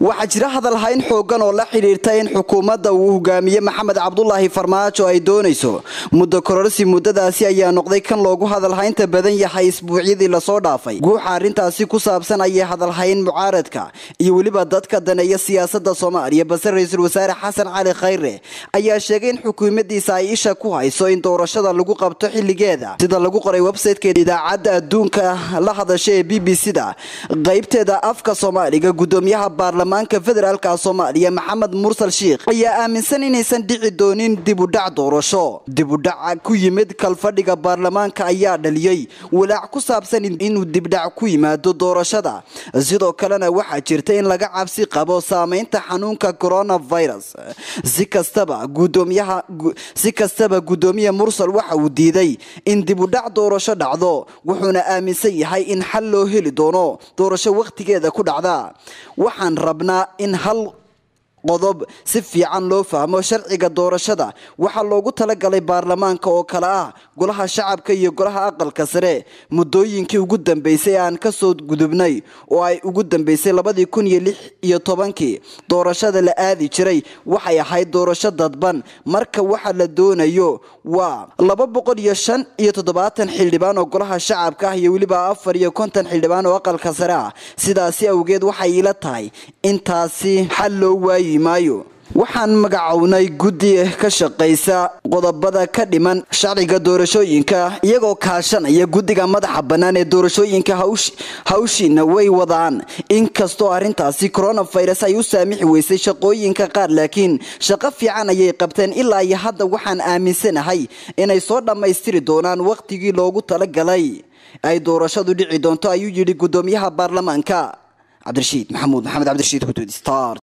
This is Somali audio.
waxaa jira hadalhayn xoogan oo la xidhiirta in xukuumadda uu hogaamiye maxamed cabdulaahi farmaajo ay doonayso muddo kororsi muddadaasi ayaa noqday kan loogu hadalhaynta badan yahay isbuucyadii lasoo dhaafay guuxa arrintaasi ku saabsan ayay hadalhayn mucaaradka iyo weliba dadka daneeya siyaasada soomaaliya balse ra-iisul wasaare xasan cali khayre ayaa sheegay in xukuumadiisa ay isha ku hayso in doorashada lagu qabto xilligeeda sida lagu qoray websitekeeda idaacadda adduunka la hadasha ee b b c da qaybteeda afka soomaaliga gudoomiyaha baarlamaanka federaalka soomaaliya maxamed mursal sheikh ayaa aaminsan inaysan dhici doonin dibudhac doorasho dibudhaca ku yimid kalfadhiga baarlamaanka ayaa dhaliyey walaac ku saabsan inuu dibdhac ku yimaado doorashada sidoo kalena waxaa jirta in laga cabsi qabo saameynta xanuunka coronavirus si kastaba gudoomiyaha si kastaba gudoomiye mursal waxa uu diiday in dibudhac doorasho dhacdo wuxuuna aaminsan yahay in xal loo heli doono doorasho wakhtigeeda ku dhacda waxaan rabnaa in hal qodob si fiican loo fahmo sharciga doorashada waxaa loogu talagalay baarlamaanka oo kale ah golaha shacabka iyo golaha aqalka sare muddooyinkii ugu dambeysay aan kasoo gudubnay oo ay ugu dambeysay labadii kun iyo lix iyo tobankii doorashada la aadi jiray waxay ahayd doorasho dadban marka waxa la doonayo waa laba boqol iyo shan iyo toddobaatan xildhibaan oo golaha shacabka ah iyo weliba afar iyo konton xildhibaan oo aqalka sare ah sidaasi awgeed waxay ila tahay intaasi xal loo waayi maayo waxaan magacownay guddi ka shaqaysa qodobada ka dhiman sharciga doorashooyinka iyagoo kaashanaya guddiga madaxa bannaan ee doorashooyinka hawshiina way wadaan inkastoo arrintaasi coronavirus ay u saamixi weysay shaqooyinka qaar laakiin shaqo fiican ayay qabteen ilaa iyo hadda waxaan aaminsanahay inay soo dhammaystiri doonaan wakhtigii loogu talagalay ay doorashadu dhici doonto ayuu yidhi guddoomiyaha baarlamaanka cabdirashiid maxamuud maxamed cabdirashiid huduud star